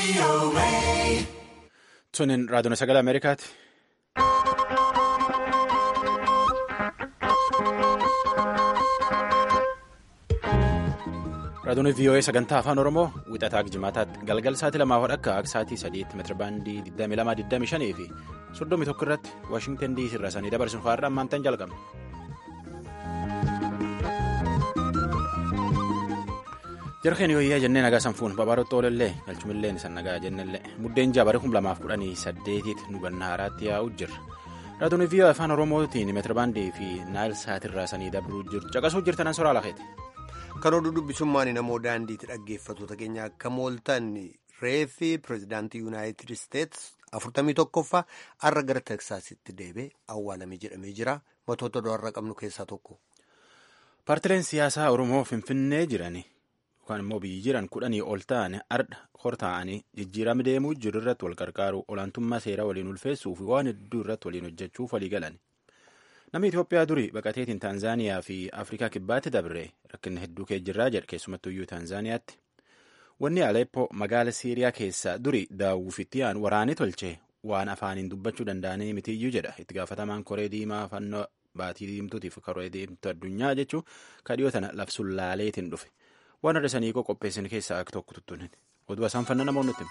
Sunin raadiyoon sagalee Ameerikaati. Raadiyoon VOA sagantaa afaan Oromoo wixataa jimaataatti galgal sa'aatii lamaa hodha akka sa'aatii sadiitti meetira baandii 2225 fi 31 irratti Waashingtan DC irraa sanii dabarsuun fa'aadhaan maantaan jalqabna. jarkeen yooyyaa jennee nagaa sanfuun babaarottoo olollee galchumilleen san nagaa jennellee muddeen jaabare kum lamaaf kudhanii saddeetitti nu ganna haaraatti yaa'u jirra raadiyoon VOA afaan oromootiin meetirabaandii fi naayil sa'aatirraa sanii dabruu jiru caqasuu jirtanan soraa lakeeti. kan oduu dubbisummaan namoo daandiitti dhaggeeffattoota keenya akka mooltan reeffi pireezidaantii yuunaayitid isteetsi afurtamii tokkoffaa har'a gara teksaasitti deebee awwaalame jedhamee jira matoota do'arra qabnu keessaa tokko. paartileen siyaasaa oromoo finfinnee jirani. yookaan immoo biyyi jiran kudhanii ol ta'an ardha hortaa'anii jijjiirama deemuu jiru irratti wal gargaaru olaantummaa seeraa waliin ulfeessuu fi waan hedduu irratti waliin hojjechuuf walii galan. Namni Itoophiyaa durii baqateetiin Taanzaaniyaa fi Afrikaa kibbaatti dabre rakkina hedduu keejjirraa jedhe keessumattuyyuu Taanzaaniyaatti. Wanni Aleppoo magaala Siiriyaa keessaa durii daawwifitti aan waraanee tolche waan afaaniin dubbachuu danda'anii mitiyyuu jedha itti gaafatamaan koree diimaa fannoo baatii diimtuutiif koree diimtuu addunyaa jechuun kadhiyoo tana labsuun laaleetiin dhufe. waan adda sanii qopheessan keessaa akka tokko tuttuun oduu isaan fanna namoonni nutti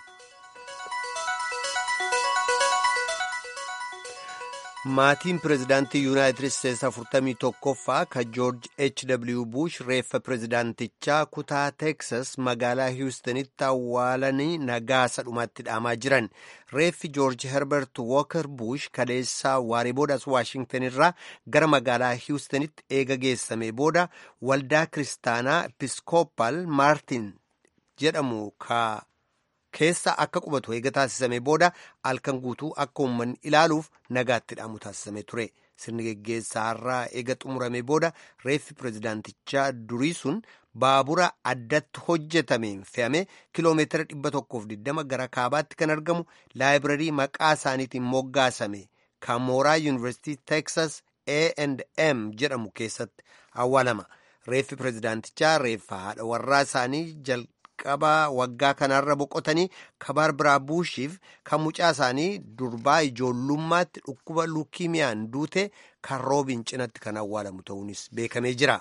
maatiin pireezidaantii yuunaayitid isteetsi afurtamii tokkoffaa ka joorj h w bush reeffa pireezidaantichaa kutaa teeksas magaalaa hiwustanitti awwaalanii nagaa sadhumaatti dhaamaa jiran reeffi joorj herbert wooker bush kaleessaa waaree boodaas waashingtan irraa gara magaalaa hiwustanitti eega geessame booda waldaa kiristaanaa episkooppal maartin jedhamu ka keessa akka qubatu eega taasisame booda halkan guutuu akka uummanni ilaaluuf nagaatti dhaamu taasisame ture sirni geggeessaa irraa eega xumurame booda reeffi pireezidaantichaa durii sun baabura addatti hojjetameen fe'ame kiloomeetira 120 gara kaabaatti kan argamu laayibrarii maqaa isaaniitiin moggaasame kan mooraa yuunivarsiitii teeksas A&M jedhamu keessatti awwaalama reeffi pireezidaantichaa reeffa haadha warraa isaanii jalqaba waggaa kanarra boqotanii kabaar biraa buushiif kan mucaa isaanii durbaa ijoollummaatti dhukkuba luukimiyaan duute kan roobiin cinatti kan awwaalamu ta'uunis beekamee jira.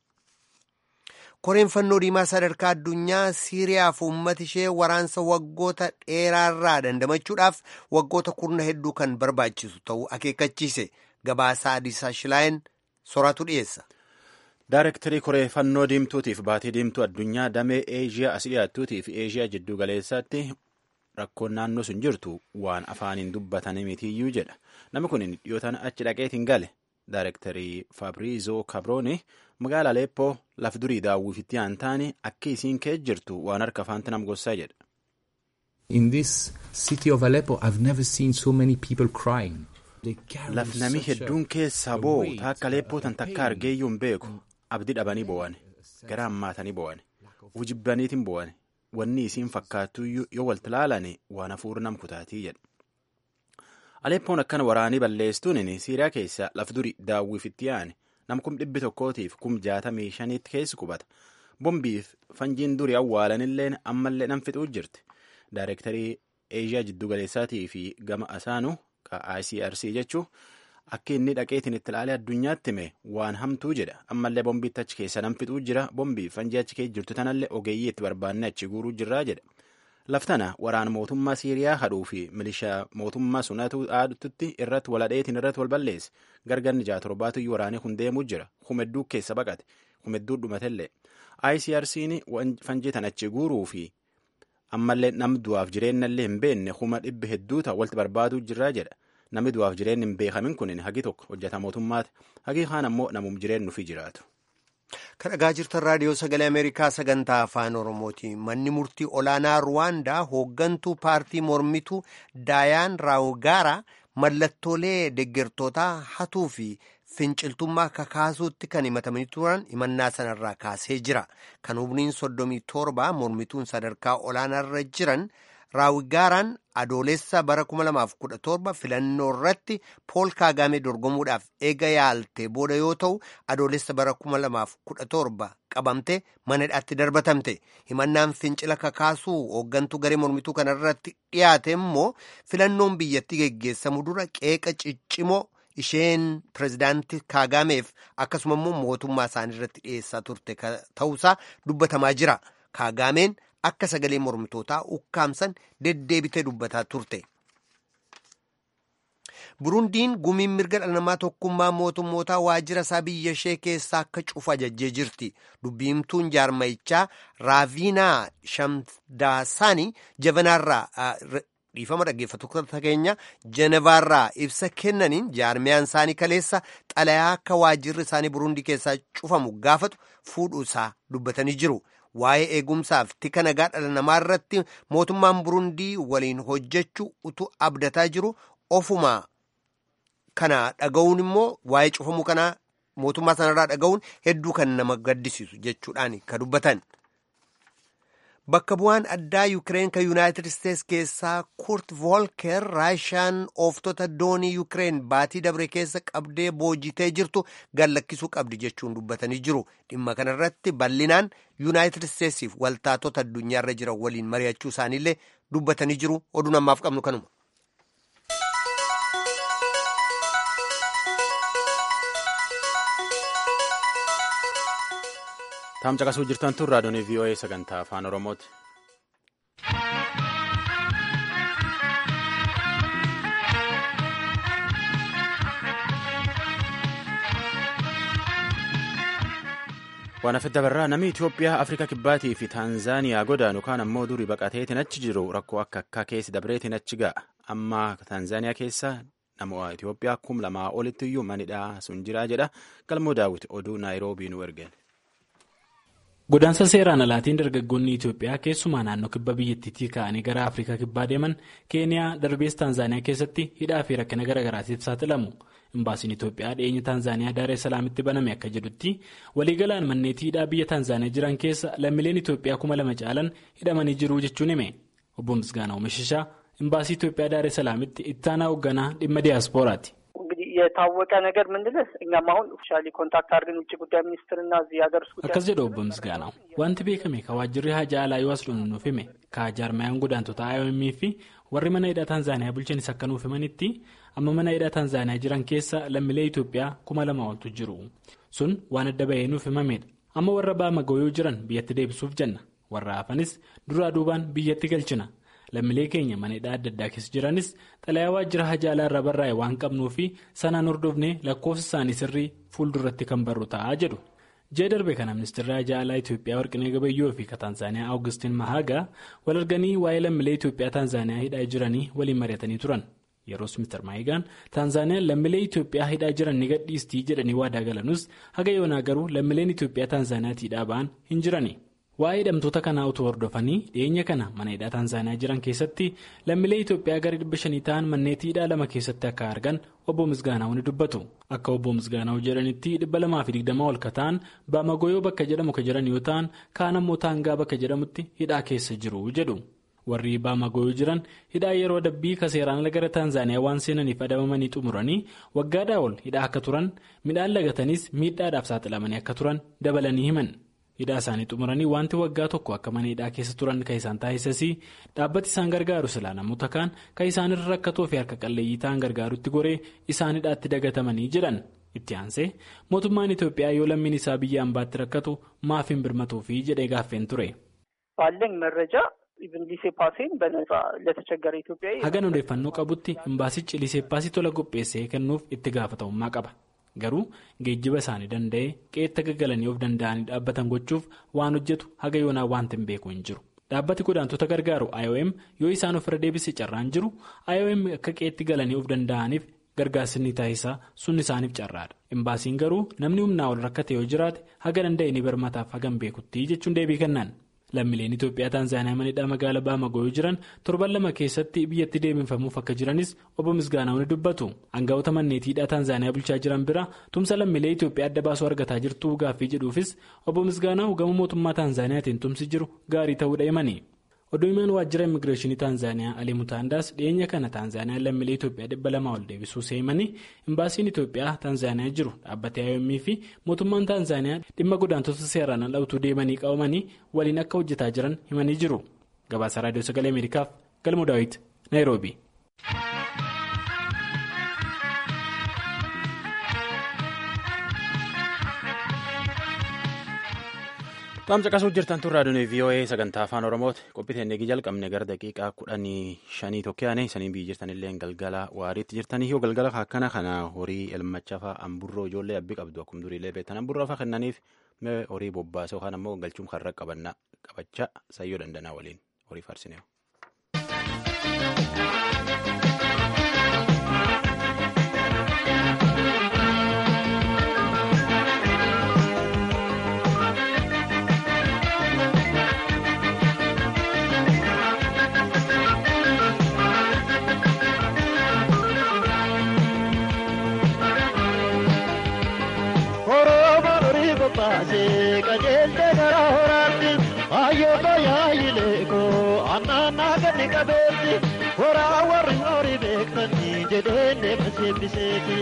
koreen fannoo diimaa sadarkaa addunyaa siiriyaaf uummata ishee waraansa waggoota dheeraarraa dandamachuudhaaf waggoota kurna hedduu kan barbaachisu ta'uu akeekkachiise gabaasaa adiisaa shilaayin soraatu dhiyeessa. Daarektarii koree fannoo diimtuutiif baatii diimtuu addunyaa damee eeshiyaa as dhiyaattuutii fi eeshiyaa jidduu galeessaatti rakkoon naannoo sun jirtu waan afaaniin dubbatanii mitiyyuu jedha namni kun dhiyootaan achi dhaqeetiin gale daarektarii faabriizoo kabrooni magaala aleeppoo laf durii daawwifitti aan taane akka isiin kee jirtu waan harka afaanti nam gossaa jedha. In this city of Aleppo I've never seen so many people crying. Laf namni hedduun keessaa boo'u taakka aleeppoo tan takka argeeyyuu hin beeku. abdii dhabanii bo'an gara hammaatanii bo'an ujibbaniitiin bo'an wanni isiin fakkaattu yoo walti laalane waan hafuura nam kutaatii jedha. Aleppoon akkana waraanii balleessuun Siiriyaa keessa laf duri daawwifitti aane nam kum dhibbi tokkootiif kum jaatamii shaniitti keessi qubata. Bombiif fanjiin duri awwaalanillee ammallee nam fixuu jirti. Daarektarii Eeshiyaa jiddu galeessaatii fi gama asaanu ICRC jechuun. Akka inni dhaqeetiin itti ilaalee addunyaatti hime waan hamtuu jedha. Ammallee bombiitti achi keessa nam fixuu jira. Bombii fanjii achi keessa jirtu tanallee ogeeyyii itti barbaanne achi guuruu jirraa jedha. Laftana waraana mootummaa Siiriyaa hadhuu fi milishaa mootummaa sunatu aaddutti irratti waladheetiin irratti wal balleesse. Gargarni ja'a torbaatu waraanee kun deemuu jira. Humedduu keessa baqate. Humedduu dhumatellee. ICRC'n fanjii tan achi guuruu fi ammallee nam du'aaf jireenyallee hin beekne huma dhibbi hedduu ta'a walitti barbaaduu jirraa jedha. Namni du'aaf jireenyi hin beekamin kun hagi tokko hojjeta mootummaati. Hagi kaan ammoo namuum jireenyu fi jiraatu. Kan dhagaa jirtan raadiyoo sagalee Ameerikaa sagantaa afaan Oromooti. Manni murtii olaanaa Ruwaandaa hooggantuu paartii mormituu Daayaan Raawugaara mallattoolee deeggartootaa hatuu fi finciltummaa kakaasuutti kan himatamanii turan himannaa sanarraa kaasee jira. Kan humniin soddomii torba mormituun sadarkaa olaanaarra jiran Raawigaaraan adoolessa bara 2017 filannoo irratti Pool Kaagaamee dorgomuudhaaf eega yaalte booda yoo ta'u adoolessa bara 2017 qabamte mana hidhaatti darbatamte. Himannaan fincila kakaasuu hooggantuu garee mormituu kanarratti dhiyaate immoo filannoon biyyattii geggeessamu dura qeeqa ciccimoo isheen pirezidaantii Kaagaameef akkasuma immoo mootummaa isaanii irratti dhiyeessaa turte ta'uusaa dubbatamaa jira. Kaagaameen akka sagalee mormitootaa ukkaamsan deddeebitee dubbataa turte. Burundiin gumiin mirga dhala namaa tokkummaa mootummootaa waajjira isaa biyya ishee keessaa akka cufu ajajjee jirti. Dubbiimtuun jaarmayichaa Raaviinaa Shamdaasaanii jabanaarraa dhiifama dhaggeeffattoota keenya Jenevaarraa ibsa kennaniin jaarmiyaan isaanii kaleessa xalayaa akka waajjirri isaanii Burundii keessaa cufamu gaafatu fuudhuu isaa dubbatanii jiru. Waa'ee eegumsaaf tika nagaa dhala namaa irratti mootummaan Burundii waliin hojjechuu utuu abdataa jiru ofuma kana dhaga'uun immoo waa'ee cufamuu kanaa mootummaa sanarraa dhaga'uun hedduu kan nama gaddisiisu jechuudhaan kan dubbatan. Bakka bu'aan addaa Yukireen kan Yuunaayitid Isteets keessaa Kurt Volker Raashaan ooftota doonii Yukireen baatii dabre keessa qabdee boojitee jirtu gallakkisuu qabdi jechuun dubbatanii jiru. Dhimma kanarratti bal'inaan Yuunaayitid Isteetsiif waltaatota addunyaarra jiran waliin mari'achuu isaaniillee dubbatanii jiru. Oduun ammaaf qabnu kanuma. Taam caqasuu jirtan tun raadiyoon VOA sagantaa afaan Oromooti. waan hafe dabarraa namni Itoophiyaa Afrikaa Kibbaatii fi Taanzaaniyaa godaanu kaan ammoo durii baqateetiin achi jiru rakkoo akka akka keessi dabreetiin achi ga'a. Amma Taanzaaniyaa keessa nama Itoophiyaa kum lamaa olitti iyyuu manidhaa sun jiraa jedha. Galmoo daawwiti oduu Naayiroobii nu ergeen. Godaansa seeraan alaatiin dargaggoonni Itoophiyaa keessumaa naannoo kibba biyyattiitii ka'anii gara Afrikaa kibbaa deeman Keeniyaa darbees Taanzaaniyaa keessatti hidhaa fi rakkina garaagaraatiif saaxilamu. Imbaasiin Itoophiyaa dhiyeenya Taanzaaniyaa Daaree Salaamitti baname akka jedhutti waliigalaan manneetii hidhaa biyya Taanzaaniyaa jiran keessa lammiileen Itoophiyaa kuma lama caalan hidhamanii jiru jechuun hime. Obbo Misgaanaa Oomishishaa imbaasii Itoophiyaa Daaree Salaamitti ittaanaa hoogganaa dhimma diyaaspooraati. የታወቀ ነገር ምንድነው? እኛም አሁን ኦፊሻሊ ኮንታክት አድርገን ውጭ ጉዳይ ሚኒስትርና እዚህ ሀገር ውስጥ akkas jedhu obbo Misgaanaw wanti beekame ka waajjirri hajaa alaa yoo as dhufu nuuf hime ka jaarmayaan godaantota IOM fi warri mana hidhaa Taanzaaniyaa bulchanis akka nuuf himanitti amma mana hidhaa Taanzaaniyaa jiran keessa lammiilee Itoophiyaa kuma lama oltu jiru sun waan adda bahee nuuf himamedha amma warra baamagooyoo jiran biyyatti deebisuuf jenna warra hafanis duraa duubaan biyyatti galchina. lammiilee keenya mana hidhaa adda addaa keessa jiranis xalayaa waajjira hajaa alaa irraa barraa'e waan qabnuu fi sanaan hordofnee lakkoofsa isaanii sirrii fuulduratti kan barru ta'aa jedhu. Jee darbe kana ministeerri hajaa alaa Itoophiyaa Warqinee Gabayyoo fi Taanzaaniyaa Awugustiin Mahaagaa wal arganii waa'ee lammiilee Itoophiyaa Taanzaaniyaa hidhaa jiranii waliin mari'atanii turan. Yeroos Mr. Maayigaan Taanzaaniyaan lammiilee Itoophiyaa hidhaa jiran ni gadhiistii jedhanii waadaa galanus haga yoonaa garuu lammiileen Itoophiyaa Taanzaaniyaatti hidhaa ba'an hin jirani. Waa'ee hidhamtoota kanaa utuu hordofanii dhiyeenya kana mana hidhaa Taanzaaniyaa jiran keessatti lammiilee Itoophiyaa gara dhibba shanii ta'an manneetii hidhaa lama keessatti akka argan obbo Misgaanaa'u ni dubbatu. Akka obbo Misgaanaa'u jedhanitti dhibba lamaa fi digdama ol ka ta'an baamagoyoo bakka jedhamu ka jiran yoo ta'an kaan ammoo taangaa bakka jedhamutti hidhaa keessa jiru jedhu. Warri baamagoyoo jiran hidhaa yeroo adabbii ka seeraan ala gara Taanzaaniyaa waan seenaniif adabamanii xumuranii waggaadhaa ol hidhaa akka turan midhaan lagatanis miidhaadhaaf saaxilamanii akka turan dabalanii himan. hidhaa isaanii xumuranii wanti waggaa tokko akka mana hidhaa keessa turan kan isaan taasisanii dhaabbati isaan gargaaru silaa namoota kaan kan isaanirra rakkatoo fi harka qalleeyyii ta'an gargaarutti goree isaan hidhaatti dagatamanii jedhan itti aansee mootummaan Itoophiyaa yoo lammiin isaa biyya ambaatti rakkatu maaf hin birmatuufi jedhee gaaffeen ture. ባለኝ መረጃ ኢቭን ሊሴ ፓሴን በነጻ ለተቸገረ ኢትዮጵያዊ hagan odeeffannoo qabutti imbaasichi liseeppaasii tola qopheessee kennuuf itti gaafatamummaa qaba. garuu geejjiba isaanii danda'ee qeetta gaggalanii of danda'anii dhaabbatan gochuuf waan hojjetu haga yoonaa wanti hin beeku hin jiru dhaabbati godaantota gargaaru IOM yoo isaan ofirra deebise carraan jiru IOM akka qeetti galanii of danda'aniif gargaarsi ni taasisaa sun isaaniif carraadha imbaasiin garuu namni humnaa ol rakkate yoo jiraate haga danda'e ni birmataaf hagan beekutti jechuun deebii kennan. lammiileen Itoophiyaa Taanzaaniyaa mana hidhaa magaalaa Baamagooyoo jiran torban lama keessatti biyyatti deebifamuuf akka jiranis obbo Misgaanaa'u ni dubbatu. Aangawoota manneetii hidhaa Taanzaaniyaa bulchaa jiran bira tumsa lammiilee Itoophiyaa adda baasuu argataa jirtu gaaffii jedhuufis obbo Misgaanaa'u gama mootummaa Taanzaaniyaatiin tumsi jiru gaarii ta'uudha himani. oduu himaan waajjira immigireeshinii taanzaaniyaa alii mutaandaas dhiyeenya kana taanzaaniyaan lammiilee itoophiyaa dhibba lama ol deebisuu seemanii imbaasiin itoophiyaa taanzaaniyaa jiru dhaabbatee IOM fi mootummaan taanzaaniyaa dhimma godaantota seeraan ala utuu deemanii qabamanii waliin akka hojjetaa jiran himanii jiru gabaasa raadiyoo sagalee ameerikaaf galmoo daawit naayiroobi. Qaamsa qasuuf jirtan tun raadiyoon VOA sagantaa afaan Oromooti. Qophiiteen eegi jalqabne gara daqiiqaa kudhanii shanii tokkoyaane sanii biyyi jirtan illee galgala waariitti jirtanii yoo galgala akkana kana horii elmacha fa'aa amburroo ijoollee abbi qabdu akkuma duriilee beektan amburroo fa'aa kennaniif horii bobbaasee yookaan ammoo galchuun karra qabannaa qabachaa sayyoo dandanaa waliin horii farsineewu. baasee qajeelte gara horaatti hayyoota yaayileekoo annaannaa ganni qabeetti horaa warri horii beektanii jedheen deema seebbiseeti.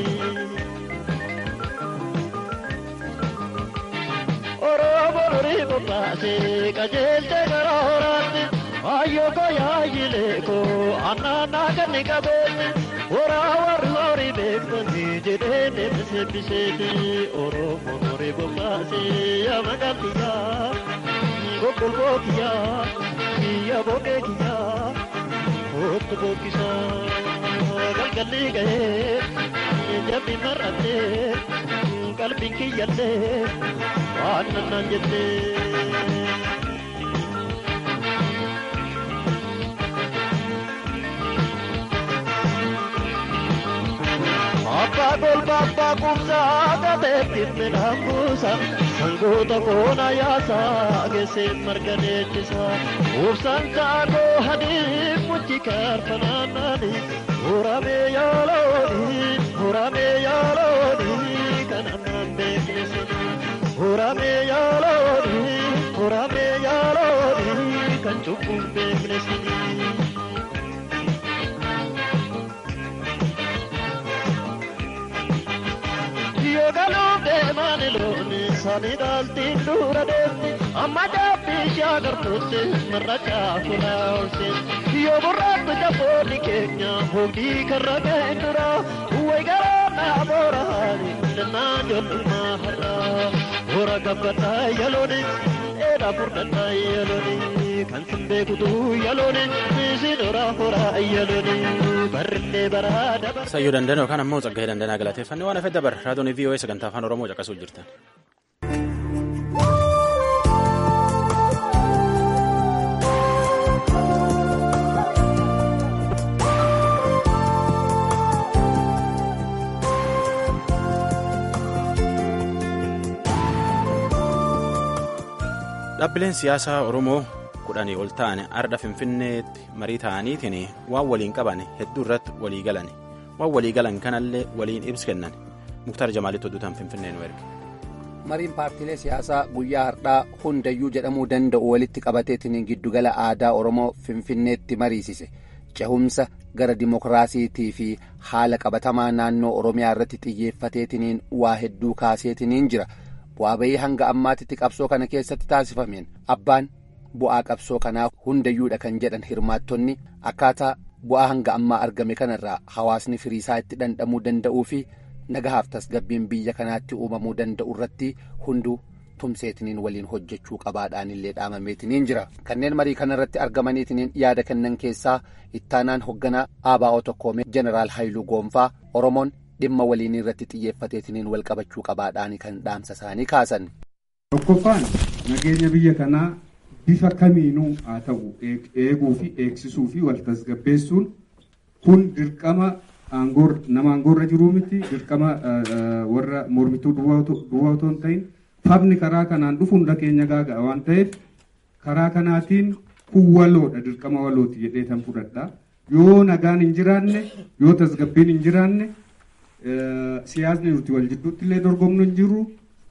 Oromoo horii bobbaasee qajeelte gara horaatti hayyoota yaayileekoo annaannaa ganni qabeetti. Horaa warri horii beektanii jedhee deema seebbiseeti Oromoo horii bobbaasee yaa magaaliyyaa gogolboo kiyyaa kiyya boqee kiyyaa kootu bookisaa galgalli gahee jabbi mar'attee qalbiin kiyyallee waan nannaan jettee. Abbaa golba abbaa kumsaa gateetti midhaan buusa sangoota koona yaasaa geesseen marga deechisa ubsaan kaakoo hadii muchi kaarfanaannaani muramee yaalooni muramee yaalooni kan ammaan beeknesini muramee yaalooni muramee yaalooni kan cubbuun beeknesini. Yoogaluu deemaani looni sani dhaaltiin dura deemti amma jaabbii ishee agartuutti marra caafulaa oolseeti yoo burraatti jaboonni keenya hojii karra ga'e dura wayi garaa naa booraani dannaa jollummaa har'aa boora gabbadhaa yalooni dheeraa furdadhaa yalooni kan sin beekutu yalooni isin horaa horaa yalooni barrillee baraa dabara. Sayyoo dandana yookaan ammoo Tsaggaayee Dandanaa galateeffannee waan hafe dabar raadiyoon VOA sagantaa afaan Oromoo caqasuu jirtan. Dhaabbileen siyaasaa Oromoo kudhanii ol ta'an arda Finfinneetti marii ta'aniitiin waan waliin qaban hedduu irratti walii galan waan walii galan kanallee waliin ibsa kennan muktaar jamaalitti hodhuutaan Finfinnee nu erge. mariin paartiilee siyaasaa guyyaa har'aa hundayyuu jedhamuu danda'u walitti qabateetiin giddugala aadaa oromoo finfinneetti mariisise cehumsa gara dimokiraasiitii fi haala qabatamaa naannoo oromiyaa irratti xiyyeeffateetiin waa hedduu kaaseetiin jira bu'aa bayii hanga ammaatitti qabsoo kana keessatti taasifameen abbaan bu'aa qabsoo kanaa hundayyuudha kan jedhan hirmaattonni akkaataa bu'aa hanga ammaa argame kanarraa hawaasni firiisaa itti dhandhamuu danda'uu fi nagahaaf tasgabbiin biyya kanaatti uumamuu danda'u irratti hunduu tumseetiniin waliin hojjechuu qabaadhaan illee dhaamameetiniin jira kanneen marii kanarratti argamaniitiniin yaada kennan keessaa ittaanaan hoogganaa ABO tokkoomee jeneraal Haayiluu Goonfaa Oromoon dhimma waliinii irratti xiyyeeffateetiniin wal qabachuu qabaadhaan kan dhaamsa isaanii kaasan. Tokkoffaan nageenya biyya kanaa bifa kamiinuu haa ta'u eeguu fi eegsisuu fi wal tasgabbeessuun kun dirqama nama aangoorra jiruu miti dirqama warra mormituu duwwaa otoo hin ta'in fabni karaa kanaan dhufu hunda keenya gaaga'a waan ta'eef karaa kanaatiin kun waloodha dirqama walooti jedhee tan fudhadha yoo nagaan hin jiraanne yoo tasgabbiin hin jiraanne siyaasni nuti wal jidduutti illee dorgomnu hin jiru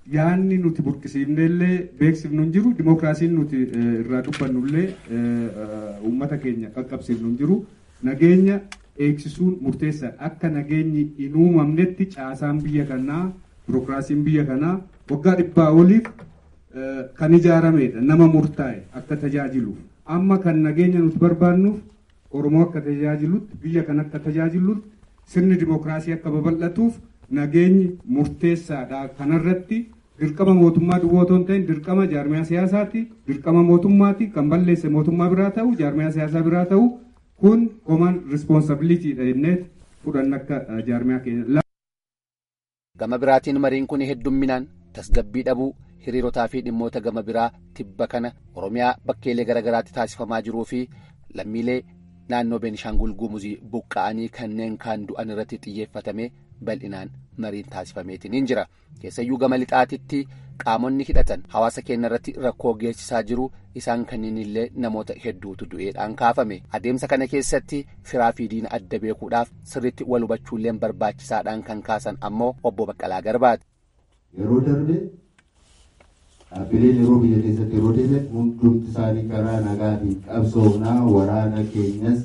yaanni nuti burqisiifnellee beeksifnu hin jiru dimokiraasiin nuti irraa dubbannullee uummata keenya qaqqabsiifnu hin jiru nageenya eegsisuun murteessaadha akka nageenyi hin uumamnetti caasaan biyya kanaa birokiraasiin biyya kanaa waggaa dhibbaa oliif kan ijaaramedha nama murtaa'e akka tajaajiluuf amma kan nageenya nuti barbaannuuf oromoo akka tajaajilutti biyya kan akka tajaajilutti sirni dimokiraasii akka babal'atuuf nageenyi murteessaadha kanarratti dirqama mootummaa duwwaa otoo hin ta'in dirqama jaarmiyaa siyaasaati dirqama mootummaati kan balleesse mootummaa biraa ta'u jaarmiyaa siyaasaa biraa ta'u kun common responsibilityidha jennee fudhanna akka jaarmiyaa keenya. Gama biraatiin mariin kun heddumminaan tasgabbii dhabuu hiriirotaa fi dhimmoota gama biraa tibba kana Oromiyaa bakkeelee garaagaraatti taasifamaa jiruu fi lammiilee naannoo Beenishaangul Gumuzii buqqa'anii kanneen kaan du'an irratti xiyyeeffatame bal'inaan mariin taasifameetiin jira. Keessayyuu gama lixaatitti qaamonni hidhatan hawaasa keenya irratti rakkoo geessisaa jiru isaan kanneen illee namoota hedduutu du'eedhaan kaafame. Adeemsa kana keessatti firaa fi diina adda beekuudhaaf sirriitti wal hubachuullee barbaachisaadhaan kan kaasan ammoo obbo Baqqalaa Garbaati. Yeroo darbe dhaabbileen yeroo biyya keessatti yeroo deeman hundumti isaanii karaa nagaatiin qabsoomnaa waraana keenyas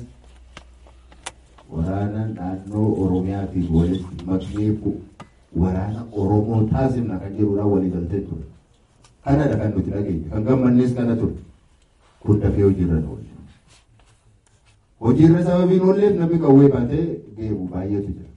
waraana naannoo oromiyaatiin walitti maknee waraana oromoo taasifna kan jedhudha walii galtee ture. Kanadha kan nuti dhageenye kan gammannees kana ture. Kun dafee hojiirra oolle. Hojiirra sababiin oolleef namni qawwee baatee deemu baay'eetu jira.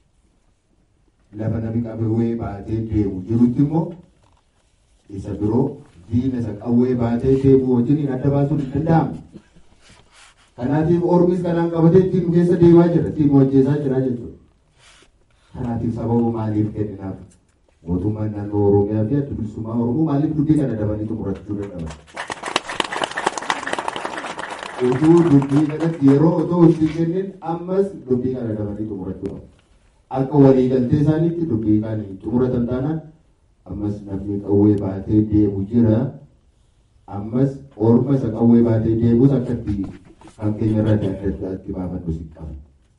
Lafa namni qawwee baatee deemu jirutti immoo isa biroo diina isa qawwee baatee deemu wajjin adda baasuun hin danda'amu. Kanaatiif ormis kanaan qabatee ittiin keessa deemaa jira, ittiin hojjetaa jira jechuudha. Kanaatiif sababa maaliif kenninaaf mootummaan naannoo Oromiyaa fi adda bilisummaa Oromoo maaliif dubbii kana dabanii xumurachuu dadhaban? Utuu dubbii kanatti yeroo otoo itti kennin ammas dubbii kana dabanii xumurachuu qabu. Akka waliigaltee isaaniitti dubbii kana xumuratan taanaan ammas namni qawwee baatee deemu jira. Ammas orma isa qawwee baatee deemus akka itti kan keenya irraa adda addaatti baafannu si qaba.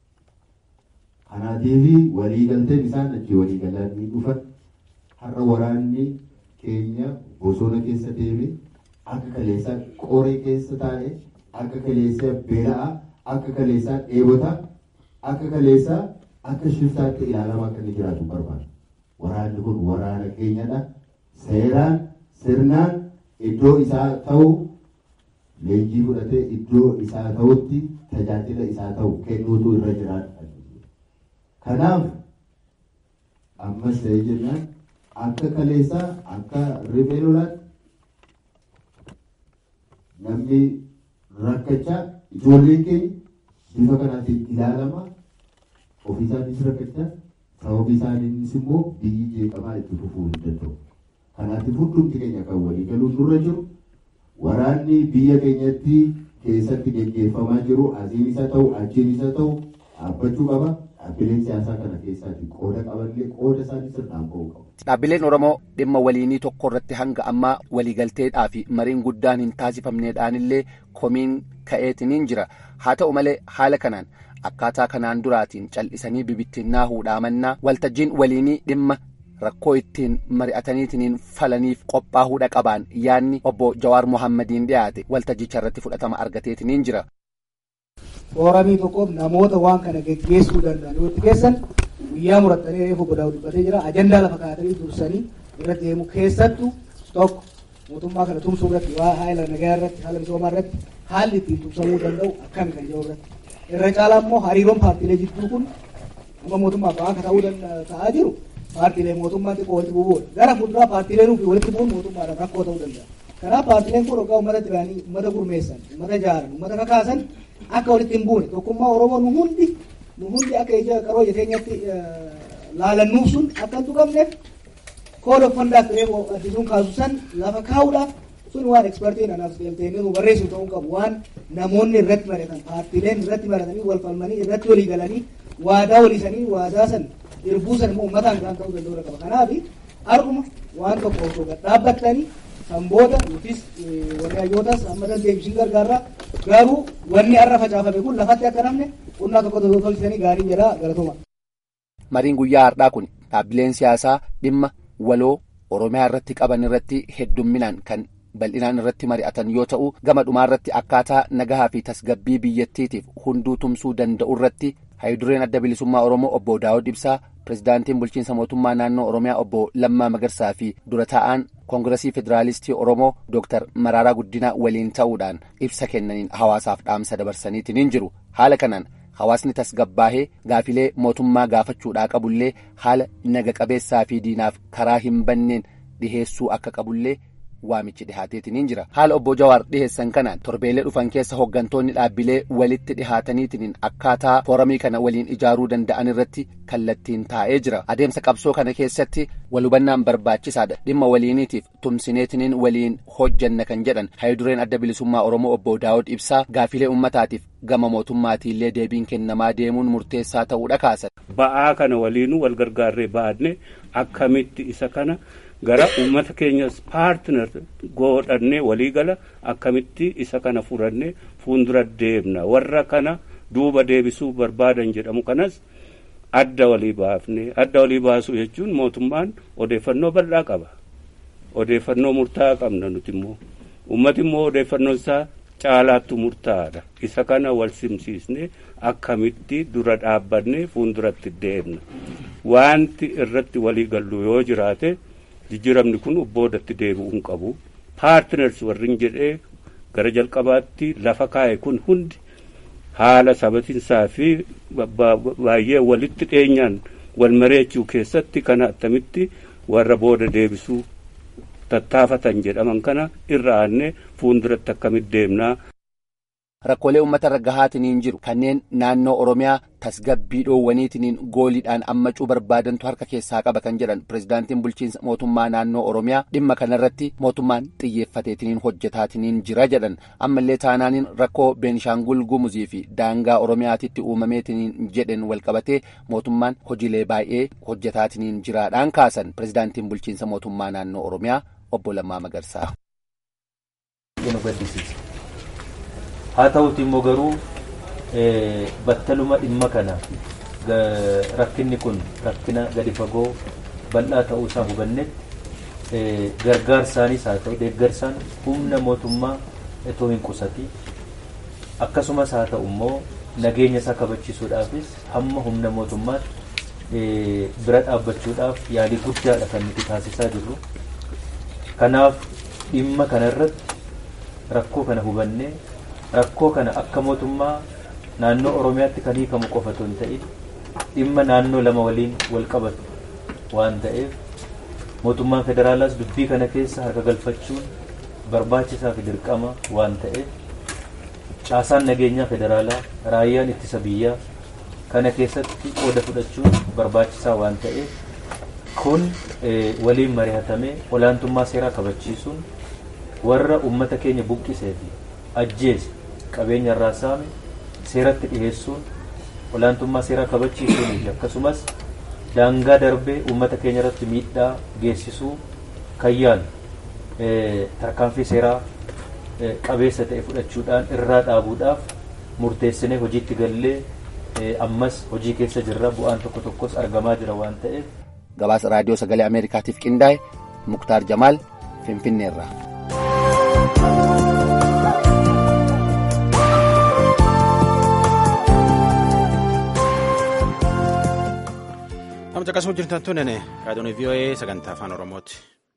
Kanaatiif waliigalteen isaan achi waliigalanii dhufan har'a waraanni keenya bosona keessa deeme akka kaleessaa qoree keessa taa'e akka kaleessaa beela'a akka kaleessaa dheebota akka kaleessaa akka shiftaatti ilaalamaa akka inni jiraatu barbaada. Waraanni kun waraana keenyadha. Seeraan sirnaan iddoo isaa ta'u leenjii fudhatee iddoo isaa ta'utti tajaajila isaa ta'u kennuutu irra jiraata. Kanaaf ammas ta'ee jennaan akka kaleessaa akka rifee lolaatti namni rakkachaa ijoolleen keenya bifa kanaatiin ilaalama ofii isaaniis rakkachaa sababii isaaniinis immoo biyyi jeeqamaa itti fufuu hin danda'u. Kanaatiif hundumti keenya kan walii galuun nurra jiru waraanni biyya keenyatti keessatti geggeeffamaa jiru asiin isa ta'u achiin isa ta'u dhaabbachuu qaba. Dhaabbileen siyaasaa kana keessaatti qooda qabanillee qooda isaanii sirnaan ba'uu qabu. Dhaabbileen Oromoo dhimma waliinii tokko irratti hanga ammaa waliigalteedhaa fi mariin guddaan hin taasifamneedhaanillee komiin ka'eetiniin jira. Haa ta'u malee haala kanaan akkaataa kanaan duraatiin cal'isanii bibittinnaa huudhaamannaa waltajjiin waliinii dhimma rakkoo ittiin mari'ataniitiniin falaniif qophaa'uudha qabaan yaanni obbo Jawaar Mohammadiin dhiyaate waltajjicha irratti fudhatama argateetiniin jira. Fooramii tokkoof namoota waan kana geggeessuu danda'an yoo itti keessan guyyaa murattanii reefu godhaa dubbatee jira. Ajandaa lafa kaa'atanii dursanii irra deemu keessattuu tokko mootummaa kana tumsuu irratti waa haala nagaa irratti haala misoomaa irratti haalli ittiin tumsamuu danda'u akkami kan jiru irratti. Irra caalaa immoo hariiroon paartiilee jidduu kun amma mootummaaf akka ta'uu ta'aa jiru paartiilee mootummaan xiqqoo walitti bu'uudha. Gara fuulduraa paartiileen ofii walitti bu'uun mootummaadhaaf rakkoo ta'uu danda'a. Kanaaf paartiileen kun hoggaa uummata diraanii, uummata gurmeessan, uummata jaaran, uummata kakaasan akka walitti hin buune tokkummaa Oromoo nu hundi nu hundi akka ija qaroo ija keenyatti laalannuuf sun akka hin tuqamneef kooda uffandaa firee addisuun kaasu san lafa kaa'uudhaaf sun waan ekspertiin anaaf galteenii nu barreessu ta'uu qabu waan namoonni irratti baratan paartiileen irratti baratanii wal falmanii irratti walii galanii waadaa waliisanii waadaa san irbuu san immoo uummataan kan ta'uu danda'u qaba kanaaf har'uma waan tokko osoo gad dhaabbattanii kan booda nutis warri hayyootas amma dandeebisiin gargaarraa garuu wanni har'a facaafame kun lafatti akka namne qonnaa tokko tolchisanii gaarii jedha galatuma. Mariin guyyaa har'aa kun dhaabbileen siyaasaa dhimma waloo oromiyaa irratti qaban irratti heddumminaan kan bal'inaan irratti mari'atan yoo ta'u gama dhumaa irratti akkaataa nagahaa fi tasgabbii biyyattiitiif hunduu tumsuu danda'u irratti haayidureen adda bilisummaa oromoo obbo daawud ibsaa pirezidaantiin bulchiinsa mootummaa naannoo oromiyaa obbo lammaa magarsaa fi dura taa'aan koongiresii federaalistii oromoo dooktar maraaraa guddinaa waliin ta'uudhaan ibsa kennaniin hawaasaaf dhaamsa dabarsaniitiin jiru haala kanaan hawaasni tasgabbaahee gaafilee mootummaa gaafachuudhaa qabullee haala naga qabeessaa fi diinaaf karaa hin banneen dhiheessuu akka qabullee waamichi dhihaateetiin jira haala obbo jawaar dhiheessan kanaan torbeelee dhufan keessa hooggantoonni dhaabbilee walitti dhihaataniitiin akkaataa fooramii kana waliin ijaaruu danda'an irratti kallattiin taa'ee jira adeemsa qabsoo kana keessatti walhubannaan barbaachisaadha dhimma waliiniitiif tumsineetiniin waliin hojjanna kan jedhan haayidureen adda bilisummaa oromoo obbo daawud ibsaa gaafilee ummataatiif gama mootummaatiillee deebiin kennamaa deemuun murteessaa ta'uudha kaasan. ba'aa kana waliinuu wal gargaarree baadne akkamitti isa kana. gara uummata keenyas paartinar godhannee waliigala akkamitti isa kana furannee fuuldura deemna warra kana duuba deebisuu barbaadan jedhamu kanas adda walii baafne adda walii baasuu jechuun mootummaan odeeffannoo bal'aa qaba odeeffannoo murtaa'aa qabna nuti immoo uummati immoo odeeffannoon isaa caalaattu murtaa'aadha isa kana wal simsiisne akkamitti dura dhaabbanne fuulduratti deemna wanti irratti walii gallu yoo jiraate. jijjiiramni kun boodatti deebi'uu hin qabu paartiners warrin jedhee gara jalqabaatti lafa kaa'e kun hundi haala sabatiinsaa fi baay'ee walitti dhiyeenyaan wal mareechuu keessatti kana attamitti warra booda deebisuu tattaafatan jedhaman kana irra aanne fuulduratti akkamitti deemnaa. rakkoolee uummata irra gahaatiniin jiru kanneen naannoo oromiyaa tasgabbii dhoowwaniitiniin gooliidhaan ammacuu barbaadantu harka keessaa qaba kan jedhan pirezidaantiin bulchiinsa mootummaa naannoo oromiyaa dhimma kanarratti mootummaan xiyyeeffateetiniin hojjetaatiniin jira jedhan ammallee taanaaniin rakkoo beenishaangul gumuzii fi daangaa oromiyaatitti uumameetiniin jedhen walqabatee mootummaan hojiilee baay'ee hojjetaatiniin jiraadhaan kaasan pirezidaantiin bulchiinsa mootummaa naannoo oromiyaa obbo Lammaa Magarsaa. haa ta'uti immoo garuu battaluma dhimma kana rakkinni kun rakkina gadi fagoo bal'aa ta'uu isaa hubannetti gargaarsaanis haa ta'u deeggarsaan humna mootummaa itoo hin qusati akkasumas haa ta'u immoo nageenya isaa kabachiisuudhaafis hamma humna mootummaatti bira dhaabbachuudhaaf yaalii guddaadha kan nuti taasisaa jirru kanaaf dhimma kanarratti rakkoo kana hubannee rakkoo kana akka mootummaa naannoo oromiyaatti kan hiikamu qofa otoo hin ta'in dhimma naannoo lama waliin wal qabatu waan ta'eef mootummaan federaalaas dubbii kana keessa harka galfachuun barbaachisaa fi dirqama waan ta'eef caasaan nageenyaa federaalaa raayyaan ittisa biyyaa kana keessatti qooda fudhachuun barbaachisaa waan ta'eef kun waliin mari'atamee olaantummaa seeraa kabachiisuun warra ummata keenya buqqisee fi ajjeese qabeenya irraa saame seeratti dhiheessuun olaantummaa seeraa kabachiisuunii fi akkasumas daangaa darbee uummata keenya irratti miidhaa geessisuu kan yaalu tarkaanfii seeraa qabeessa ta'e fudhachuudhaan irraa dhaabuudhaaf murteessinee hojiitti gallee ammas hojii keessa jirra bu'aan tokko tokkos argamaa jira waan ta'eef. gabaasa raadiyoo sagalee ameerikaatiif qindaa'e muktaar jamaal finfinneerraa. Amma caqasuu jirtan tunnene raadiyoon VOA sagantaa afaan Oromooti.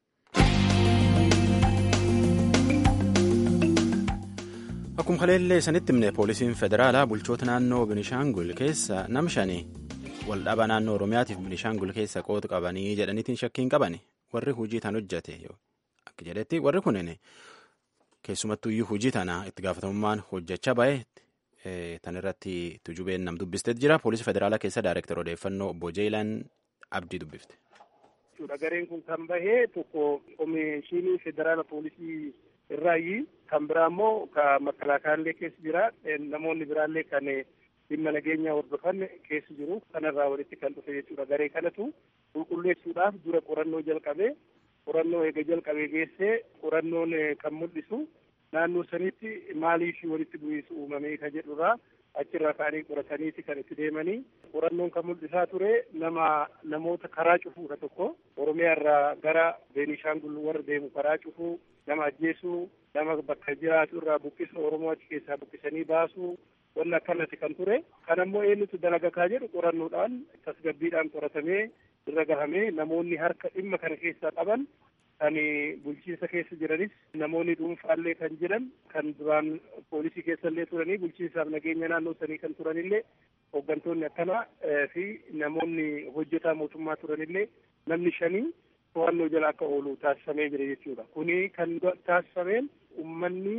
Akkuma kaleellee sanitti himne poolisiin federaalaa bulchoota naannoo Binishaangul keessa nam shanii waldhabaa naannoo Oromiyaatiif Binishaangul keessa qooda qabanii jedhaniitiin shakkiin qabani warri hojii tan hojjate akka jedhetti warri kunin keessumattuyyuu hojii tana itti gaafatamummaan hojjechaa bahe tan irratti tujubeen nam dubbisteet jira poolisii federaalaa keessa daayireektar odeeffannoo obbo Jeelaan Abdii dubbifte. Gareen kun kan bahee tokko komishinii federaala poolisii irraayi kan biraa immoo ka makalaakaallee keessa jira namoonni biraallee kan dhimma nageenyaa hordofan keessa jiru kanarraa walitti kan dhufe jechuudha garee kanatu qulqulleessuudhaaf dura qorannoo jalqabee qorannoo eega jalqabee geessee qorannoon kan mul'isu naannoo sanitti maaliif walitti bu'iinsa uumamee ka jedhurraa achirraa ka'anii qorataniiti kan itti deemanii qorannoon kan mul'isaa ture nama namoota karaa cufuudha tokko oromiyaa irraa gara beenishaangul warra deemu karaa cufuu nama ajjeesuu nama bakka jiraatu irraa buqqisuu oromoo achi keessaa buqqisanii baasuu wanni akkanatti kan ture kan ammoo eenyutu dalagakaa jedhu qorannoodhaan tasgabbiidhaan qoratamee irra gahamee namoonni harka dhimma kana keessaa qaban kan bulchiinsa keessa jiranis namoonni dhuunfaallee kan jiran kan duraan poolisii keessallee turanii bulchiinsaaf nageenya naannoo sanii kan turanillee hooggantoonni akkanaa fi namoonni hojjetaa mootummaa turanillee namni shanii to'annoo jala akka oolu taasifamee jira jechuudha. Kuni kan taasifameen uummanni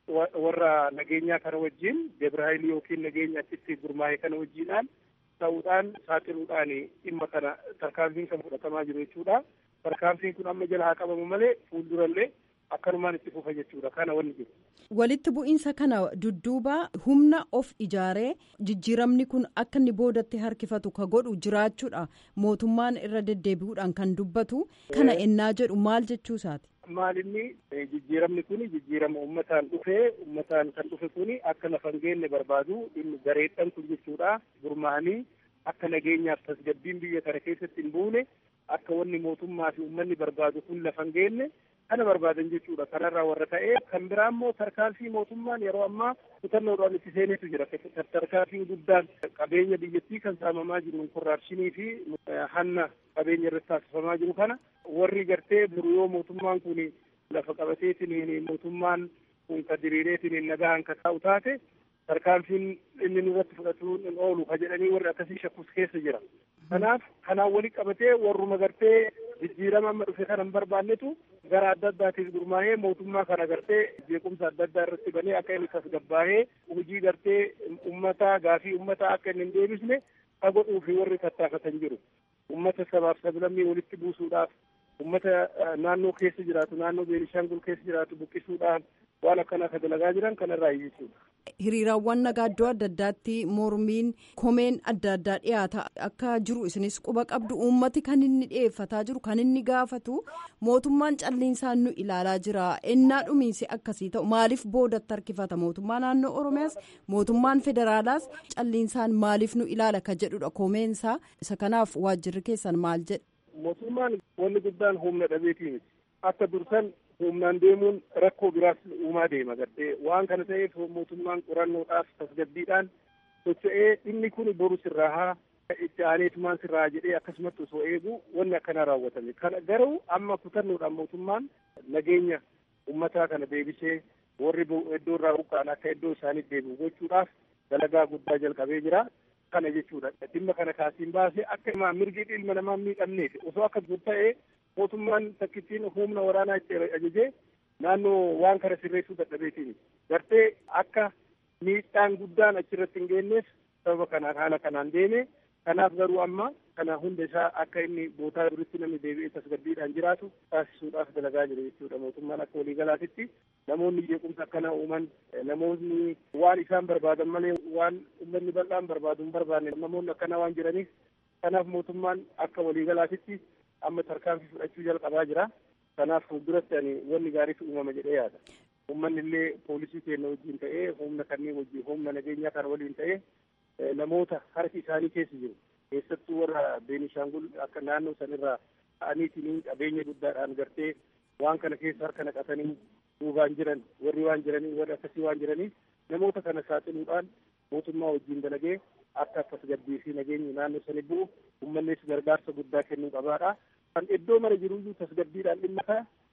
warra nageenyaa kana wajjin Debrahaayil yookiin nageenya achitti gurmaa'e kana wajjiidhaan ta'uudhaan saaxiluudhaan dhimma kana tarkaanfiin kan fudhatamaa jiru jechuudha. Tarkaanfiin kun amma jala haa qabamu malee fuuldurallee akkanumaan itti fufa jechuudha. Kana wanni jiru. Walitti bu'iinsa kana dudduuba humna of ijaaree jijjiiramni kun akka inni boodatti harkifatu ka godhu jiraachuudha. Mootummaan irra deddeebi'uudhaan kan dubbatu kana ennaa jedhu maal jechuusaati? Maalinni jijjiiramni kun jijjiirama uummataan dhufee uummataan kan dhufe kun akka lafa hin geenne barbaadu gareedhaan kun jechuudha. Gurmaa'anii akka nageenyaaf tasgabbiin biyya kana keessatti hin buune akka wanni mootummaa fi uummanni barbaadu kun lafa hin geenne kana barbaadan jechuudha. Kanarraa warra ta'ee kan biraa immoo tarkaanfii mootummaan yeroo ammaa kutannoodhaan itti seenetu jira. Tarkaanfiin guddaan qabeenya biyyattii kan saamamaa jiru korraapshinii fi hanna qabeenya irratti taasifamaa jiru kana warri gartee buru yoo mootummaan kun lafa qabateetiin mootummaan kun ka diriireetiin nagaan ka taa'u taate tarkaanfiin inni nurratti fudhatuun hin oolu ka jedhanii warri akkasii shakkus keessa jira. Kanaaf kanaan walitti qabatee warruma gartee jijjiirama amma dhufe kana hin barbaannetu gara adda addaatiif gurmaa'ee mootummaa kana gartee jeequmsa adda addaa irratti banee akka inni tasgabbaa'ee hojii gartee ummata gaafii ummata akka inni hin deebisne ka godhuu fi warri tattaafatan jiru. Ummata sabaaf sablammii walitti buusuudhaaf ummata naannoo keessa jiraatu naannoo Beenishaangul keessa jiraatu buqqisuudhaan waan akkanaa ka dalagaa jiran kanarraa jechuudha. Hiriiraawwan nagaa iddoo adda addaatti mormiin komeen adda addaa dhiyaata akka jiru isinis quba qabdu uummati kan inni dhiyeeffataa jiru kan inni gaafatu mootummaan calliinsaan nu ilaalaa jira ennaa dhumiinsi akkasii ta'u maaliif boodatti harkifata mootummaa naannoo oromiyaas mootummaan federaalaas calliinsaan maaliif nu ilaala ka jedhudha komeensaa isa kanaaf waajjirri keessan maal jedhe. Mootummaan wanni guddaan humna dhabeetii miti akka dursan humnaan deemuun rakkoo biraas uumaa deema gartee waan kana ta'eef mootummaan qorannoodhaaf tasgabbiidhaan socho'ee dhimmi kun boru sirraa haa itti aaneetumaan sirraa jedhee akkasumatti osoo eegu wanni akkanaa raawwatame kana garuu amma kutannoodhaan mootummaan nageenya ummataa kana deebisee warri iddoo irraa buqqa'an akka iddoo isaaniitti deebi'u gochuudhaaf dalagaa guddaa jalqabee jira kana jechuudha dhimma kana kaasiin baasee akka mirgi ilma namaa miidhamneef osoo akka ta'ee mootummaan takkittiin humna waraanaa itti ajajee naannoo waan kana sirreessuu dadhabeetiin gartee akka miidhaan guddaan achirratti hin geenyeef sababa kanaan haala kanaan deeme kanaaf garuu amma kana hunda isaa akka inni bootaa duritti namni deebi'ee tasgabbiidhaan jiraatu taasisuudhaaf dalagaa jira jechuudha mootummaan akka waliigalaatitti namoonni jeequmsa akkana uuman namoonni waan isaan barbaadan malee waan uummanni bal'aan barbaadu hin barbaanne namoonni akkana waan jiraniif kanaaf mootummaan akka waliigalaatitti amma tarkaanfii fudhachuu jalqabaa jira. Kanaaf fuulduratti ani wanni gaariitu uumama jedhee yaada. Uummanni illee poolisii keenya wajjin ta'ee humna kanneen wajjin humna nageenyaa kana waliin ta'ee namoota harki isaanii keessa jiru. Keessattuu warra Beenishaangul akka naannoo sanirraa ta'aniitiin qabeenya guddaadhaan gartee waan kana keessa harka naqatanii duubaan jiran warri waan jiranii warri akkasii waan jiraniif namoota kana saaxiluudhaan mootummaa wajjin dalagee akka tasgabbii fi nageenyi naannoo sani bu'u uummannis gargaarsa guddaa kennuu qabaadha. Kan iddoo mara jiruyyuu tasgabbiidhaan dhimma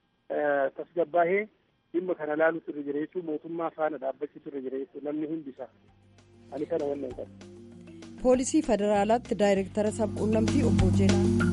kana tasgabbaahee dhimma kana laaluutu irra jira jechuun mootummaa faana dhaabbachiisu irra jira jechuun namni hundisaa ani kana wannan qabu. Poolisii Federaalaatti Daayireektara Sabquunnamtii Obbo Jeenaa.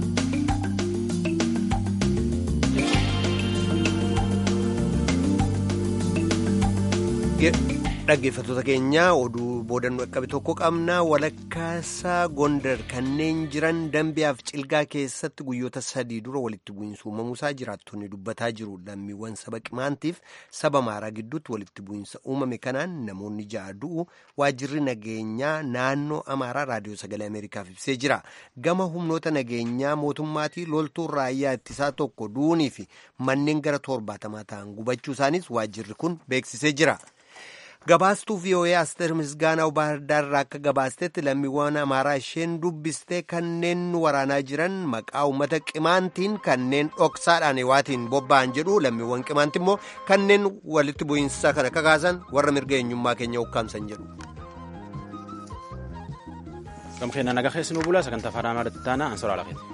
dhaggeeffattoota keenya oduu boodannoo qabe tokko qabna walakkaasaa gondar kanneen jiran dambiyaaf cilgaa keessatti guyyoota sadii dura walitti bu'iinsa uumamuusaa jiraattonni dubbataa jiru lammiiwwan saba qimaantiif saba maaraa gidduutti walitti bu'iinsa uumame kanaan namoonni ja'a du'u waajjirri nageenyaa naannoo amaaraa raadiyoo sagalee ameerikaaf ibsee jira gama humnoota nageenyaa mootummaatii loltuun raayyaa ittisaa tokko du'uunii fi manneen gara torbaatamaa ta'an gubachuu isaanis waajjirri kun beeksisee jira. gabaastuu vii'oo'ee asteer misgaanaa baahirdaarraa akka gabaastetti lammiiwwan amaaraa isheen dubbistee kanneen waraanaa jiran maqaa uummata qimaantiin kanneen dhoksaadhaan waatiin bobba'an jedhu lammiiwwan qimaanti immoo kanneen walitti bu'iinsa kana kakaasan warra mirga eenyummaa keenya ukkaamsan jedhu. Gamkeenna nagaa keessi nu bulaa sagantaa afaan amaaraatti taanaa ansoraa lafeeti.